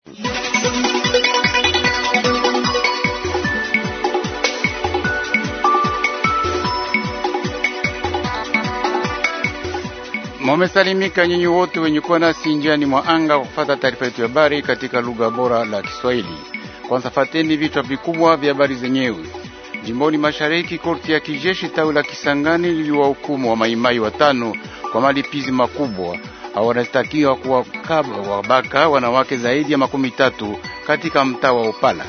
Mumesalimika nyinyi wote wenye kuwa nasi njiani mwa anga kwa kufuata taarifa yetu ya habari katika lugha bora la Kiswahili. Kwanza fateni vichwa vikubwa vya habari zenyewe. Jimboni mashariki, korti ya kijeshi tawi la Kisangani liliwahukumu wa maimai watano kwa malipizi makubwa. Hao wanastakiwa kuwakaba wabaka wanawake zaidi ya makumi tatu katika mtaa wa Opala.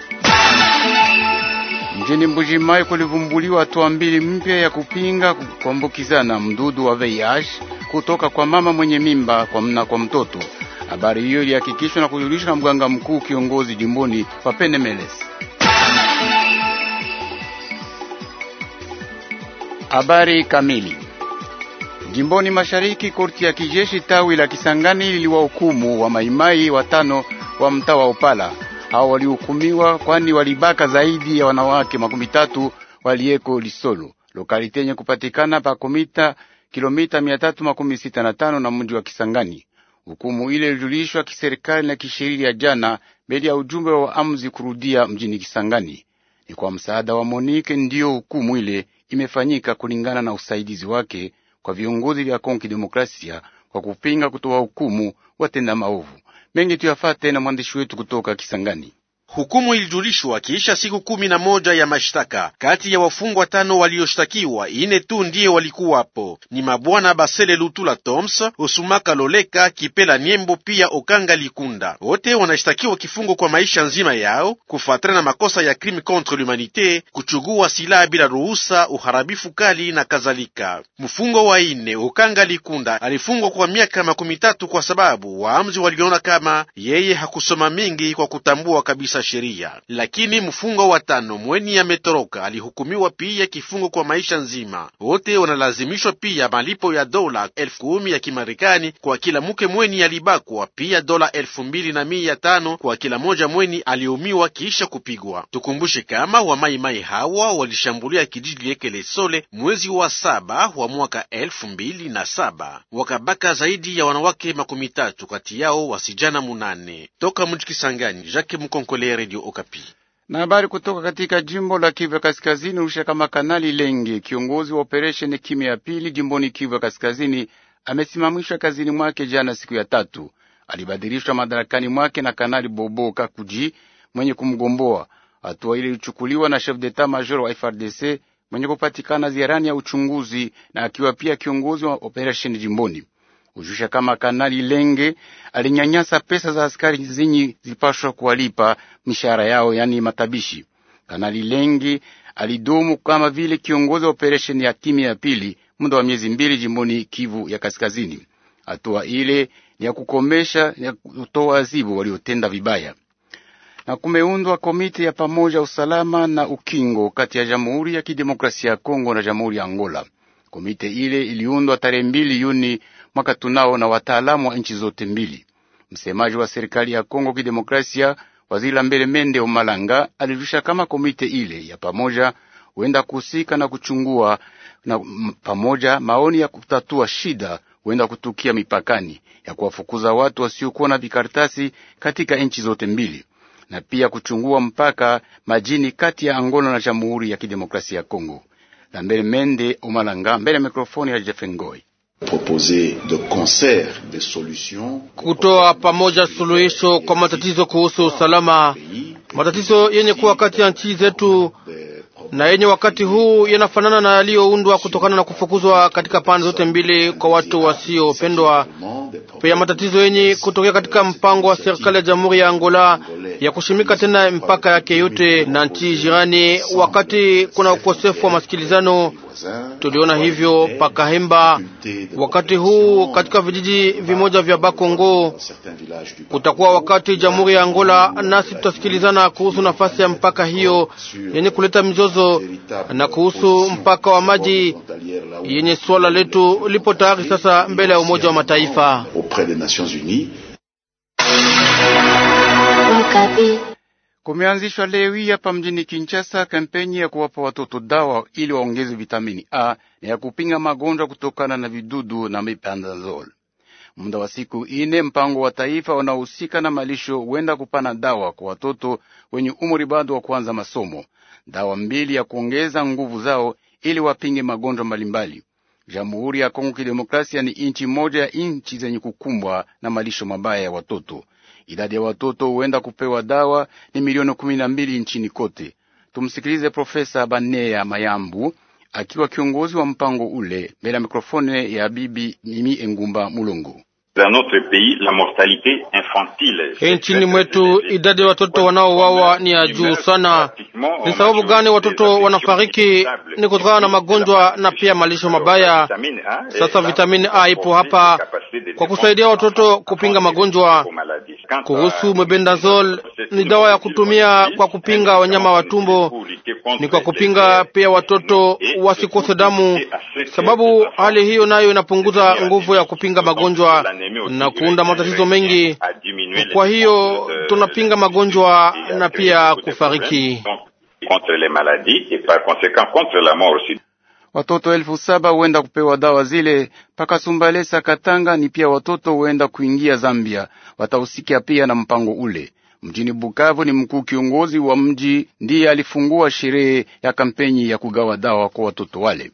Mjini Mbujimai kulivumbuliwa hatua mbili mpya ya kupinga kuambukizana mdudu wa VIH kutoka kwa mama mwenye mimba kwa mna kwa mtoto. Habari hiyo ilihakikishwa na kujulishwa na mganga mkuu kiongozi jimboni wa Penemeles. Habari kamili. Jimboni mashariki, korti ya kijeshi tawi la Kisangani liliwahukumu wa maimai watano wa mtaa wa Opala. Hao walihukumiwa kwani walibaka zaidi ya wanawake makumi tatu waliyeko Lisolo, lokalite yenye kupatikana pa komita kilomita mia tatu makumi sita na tano na mji wa Kisangani. Hukumu ile ilijulishwa kiserikali na kisheria jana mbele ya ujumbe wa amzi kurudia mjini Kisangani. Ni kwa msaada wa Monike ndiyo hukumu ile imefanyika kulingana na usaidizi wake kwa viongozi vya Kongo Kidemokrasia kwa kupinga kutoa hukumu watenda maovu mengi. Tuyafate na mwandishi wetu kutoka Kisangani. Hukumu ilijulishwa kiisha siku kumi na moja ya mashtaka. Kati ya wafungwa tano walioshtakiwa, ine tu ndiye walikuwapo, ni mabwana Basele Lutula Toms, Osumaka Loleka, Kipela Niembo pia Okanga Likunda. Wote wanashtakiwa kifungo kwa maisha nzima yao kufuatana na makosa ya crime contre l'humanité, kuchugua silaha bila ruhusa, uharabifu kali na kadhalika. Mfungwa wa ine Okanga Likunda alifungwa kwa miaka makumi tatu kwa sababu waamuzi waliona kama yeye hakusoma mingi kwa kutambua kabisa sheria lakini mfungwa wa tano mweni ametoroka alihukumiwa pia kifungo kwa maisha nzima. Wote wanalazimishwa pia malipo ya dola elfu kumi ya Kimarekani kwa kila mke mweni alibakwa, pia dola elfu mbili na mia tano kwa kila moja mweni aliumiwa kisha kupigwa. Tukumbushe kama wamaimai hawa walishambulia kijiji Ekelesole mwezi wa saba wa mwaka elfu mbili na saba wakabaka zaidi ya wanawake makumi tatu, kati yao wasijana munane. Toka mji Kisangani, Jacques Mkonkole Radio Okapi. Na habari kutoka katika jimbo la Kivu ya Kaskazini usha kama Kanali Lenge, kiongozi wa operesheni kimya ya pili jimboni Kivu ya Kaskazini, amesimamishwa kazini mwake jana siku ya tatu. Alibadilishwa madarakani mwake na Kanali Bobo Kakuji mwenye kumgomboa. Hatua ile ilichukuliwa na chef d'etat major wa FRDC mwenye kupatikana ziarani ya uchunguzi na akiwa pia kiongozi wa operesheni jimboni ujusha kama Kanali Lenge alinyanyasa pesa za askari zenye zilipashwa kuwalipa mishahara yao, yani matabishi. Kanali Lenge alidumu kama vile kiongozi wa operesheni ya timu ya pili muda wa miezi mbili jimboni Kivu ya Kaskazini. Hatua ile ni ya kukomesha ya kutoa azibu waliotenda vibaya, na kumeundwa komiti ya pamoja usalama na ukingo kati ya Jamhuri ya Kidemokrasia ya Kongo na Jamhuri ya Angola. Komite ile iliundwa tarehe mbili Juni mwaka tunao na wataalamu wa nchi zote mbili. Msemaji wa serikali ya Kongo Kidemokrasia, waziri la mbele Mende Omalanga, alirusha kama komite ile ya pamoja huenda kuhusika na kuchungua na pamoja maoni ya kutatua shida huenda kutukia mipakani ya kuwafukuza watu wasiokuwa na vikaratasi katika nchi zote mbili na pia kuchungua mpaka majini kati ya Angola na Jamhuri ya Kidemokrasia ya Kongo. La mbele Mende Omalanga mbele ya mikrofoni ya Jeff Ngoi kutoa pamoja suluhisho kwa matatizo kuhusu usalama, matatizo yenye kuwa kati ya nchi zetu na yenye wakati huu yanafanana na yaliyoundwa kutokana na kufukuzwa katika pande zote mbili kwa watu wasiopendwa. Pia matatizo yenye kutokea katika mpango wa serikali ya Jamhuri ya Angola ya kushimika tena mpaka yake yote na nchi jirani, wakati kuna ukosefu wa masikilizano. Tuliona hivyo Pakahemba. Wakati huu katika vijiji vimoja vya Bakongo kutakuwa wakati Jamhuri ya Angola nasi tutasikilizana kuhusu nafasi ya mpaka hiyo yenye kuleta mizozo na kuhusu mpaka wa maji yenye swala letu lipo tayari sasa mbele ya Umoja wa Mataifa. Kumeanzishwa leo hii hapa mjini Kinshasa kampeni ya kuwapa watoto dawa ili waongeze vitamini A na ya kupinga magonjwa kutokana na vidudu na mependazole. Muda wa siku ine, mpango wa taifa unaohusika na malisho huenda kupana dawa kwa watoto wenye umri bado wa kuanza masomo, dawa mbili ya kuongeza nguvu zao ili wapinge magonjwa mbalimbali. Jamhuri ya Kongo Kidemokrasia ni inchi moja ya inchi zenye kukumbwa na malisho mabaya ya watoto. Idadi ya watoto huenda kupewa dawa ni milioni kumi na mbili nchini kote. Tumsikilize Profesa Banea Mayambu akiwa kiongozi wa mpango ule mbele ya mikrofone ya bibi Mimi Engumba Mulungu. Nchini mwetu idadi ya watoto wanaouawa ni ya juu sana. Ni sababu gani watoto wanafariki? Ni kutokana na magonjwa na pia malisho mabaya. Sasa vitamini A ipo hapa kwa kusaidia watoto kupinga magonjwa. Kuhusu mebendazole, ni dawa ya kutumia kwa kupinga wanyama wa tumbo, ni kwa kupinga pia watoto wasikose damu, sababu hali hiyo nayo inapunguza nguvu ya kupinga magonjwa na kuunda matatizo mengi. Kwa hiyo tunapinga magonjwa na pia kufariki. Watoto elfu saba huenda kupewa dawa zile mpaka Sumbalesa Katanga. Ni pia watoto huenda kuingia Zambia, watahusikia pia na mpango ule. Mjini Bukavu ni mkuu kiongozi wa mji ndiye alifungua sherehe ya kampeni ya kugawa dawa kwa watoto wale.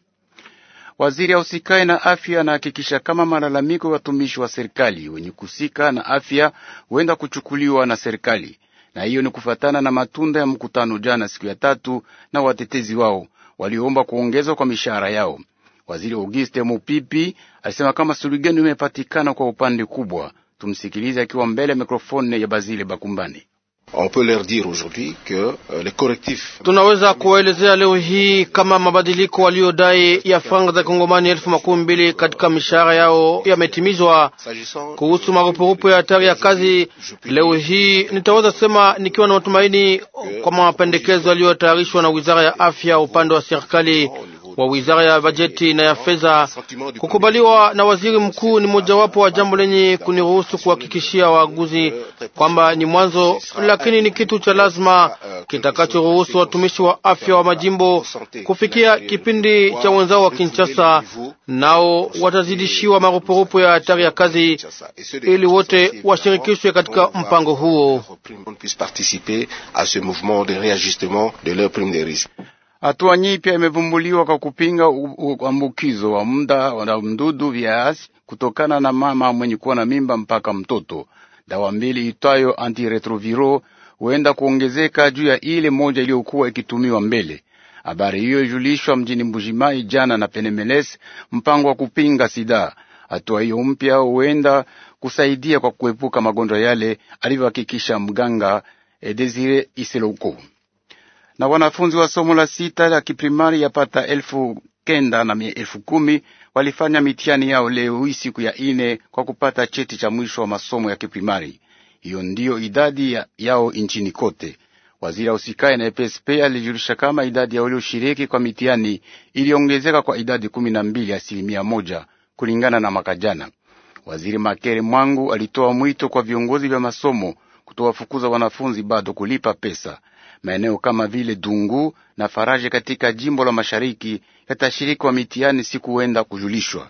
Waziri ausikae na afya anahakikisha kama malalamiko ya watumishi wa serikali wenye kusika na afya huenda kuchukuliwa na serikali, na hiyo ni kufatana na matunda ya mkutano jana siku ya tatu na watetezi wao waliomba kuongezwa kwa mishahara yao. Waziri Auguste Mupipi alisema kama suluhisho imepatikana kwa upande kubwa. Tumsikilize akiwa mbele ya mikrofone ya Bazile Bakumbani. On peut leur dire aujourd'hui que euh, les correctifs Tunaweza kuwaelezea leo hii kama mabadiliko waliodai ya franga za Kongomani elfu makumi mbili katika mishahara yao yametimizwa. s'agissant Kuhusu marupurupu ya hatari ya kazi, leo hii nitaweza sema nikiwa na matumaini kwa mapendekezo yaliyotayarishwa na wizara ya afya upande wa serikali wa wizara ya bajeti na ya fedha. Kukubaliwa na waziri mkuu ni mojawapo wa jambo lenye kuniruhusu kuhakikishia waaguzi kwamba ni mwanzo, lakini ni kitu cha lazima kitakachoruhusu watumishi wa afya wa majimbo kufikia kipindi cha wenzao wa Kinshasa, nao watazidishiwa marupurupu ya hatari ya kazi ili wote washirikishwe katika mpango huo. puissent participer à ce mouvement de réajustement de leur prime de risque. Hatua nyipya imevumbuliwa kwa kupinga uambukizo wa muda wa mdudu viasi kutokana na mama mwenye kuwa na mimba mpaka mtoto. Dawa mbili itwayo antiretroviro huenda kuongezeka juu ya ile moja iliyokuwa ikitumiwa mbele. Habari hiyo ilijulishwa mjini Mbujimai jana na Penemeles, mpango wa kupinga sida. Hatua hiyo mpya huenda kusaidia kwa kuepuka magonjwa yale, alivyohakikisha mganga eh, Desire Iseloko na wanafunzi wa somo la sita la kiprimari yapata elfu kenda na mia elfu kumi walifanya mitihani yao leo hii siku ya ine kwa kupata cheti cha mwisho wa masomo ya kiprimari. Hiyo ndiyo idadi ya, yao nchini kote. Waziri ausikaye na EPSP alijulisha kama idadi ya walioshiriki kwa mitihani iliongezeka kwa idadi kumi na mbili asilimia moja kulingana na mwaka jana. Waziri Makere Mwangu alitoa mwito kwa viongozi vya masomo kutowafukuza wanafunzi bado kulipa pesa. Maeneo kama vile Dungu na Faraje katika jimbo la mashariki yatashiriki wa mitihani siku huenda kujulishwa.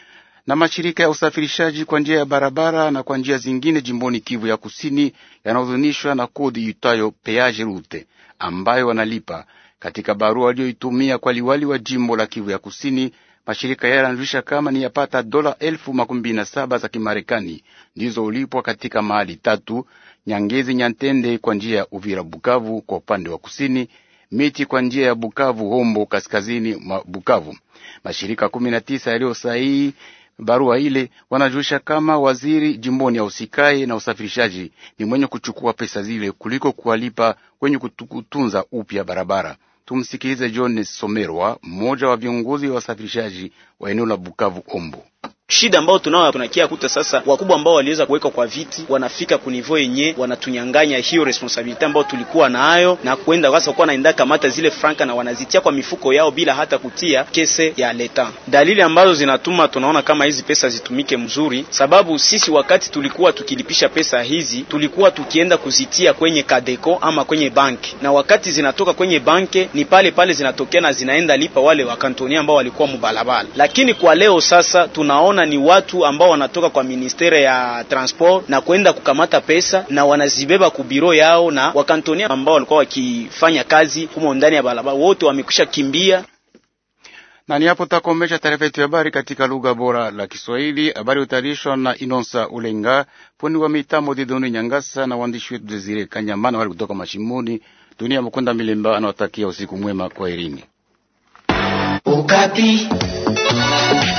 Na mashirika ya usafirishaji kwa njia ya barabara na kwa njia zingine jimboni Kivu ya kusini yanahuzunishwa na kodi itayo peage route ambayo wanalipa. Katika barua walioitumia kwa liwali wa jimbo la Kivu ya kusini, mashirika yale yanajulisha kama ni yapata dola elfu makumi mbili na saba za Kimarekani ndizo ulipwa katika mahali tatu Nyangezi Nyantende kwa njia ya Uvira Bukavu kwa upande wa kusini, Miti kwa njia ya Bukavu Hombo kaskazini mwa Bukavu. Mashirika kumi na tisa yaliyosahihi barua ile wanajulisha kama waziri jimboni ya usikai na usafirishaji ni mwenye kuchukua pesa zile kuliko kuwalipa kwenye kutunza upya barabara. Tumsikilize John Somerwa, mmoja wa viongozi wa wasafirishaji wa eneo la Bukavu Ombo. Shida ambao tunao tunakia kuta sasa, wakubwa ambao waliweza kuweka kwa viti wanafika kunivo yenye wanatunyanganya hiyo responsibility ambao tulikuwa nayo, na kwenda sasa kuwa naenda kamata zile franka na wanazitia kwa mifuko yao bila hata kutia kese ya leta. Dalili ambazo zinatuma tunaona kama hizi pesa zitumike mzuri, sababu sisi wakati tulikuwa tukilipisha pesa hizi tulikuwa tukienda kuzitia kwenye Kadeko ama kwenye banki, na wakati zinatoka kwenye banki ni pale pale zinatokea na zinaenda lipa wale wakantonia ambao walikuwa mubalabala. Lakini kwa leo sasa tunaona tunaona ni watu ambao wanatoka kwa ministere ya transport na kwenda kukamata pesa na wanazibeba ku biro yao, na wakantonia ambao walikuwa wakifanya kazi humo ndani ya barabara wote wamekwisha kimbia. Na ni hapo takomesha taarifa yetu ya habari katika lugha bora la Kiswahili. Habari utayarishwa na Inonsa Ulenga, fundi wa mitambo Didoni Nyangasa na waandishi wetu Desire Kanyamana wali kutoka Mashimuni. Dunia Mukunda Milemba anawatakia usiku mwema, kwa herini. Ukati.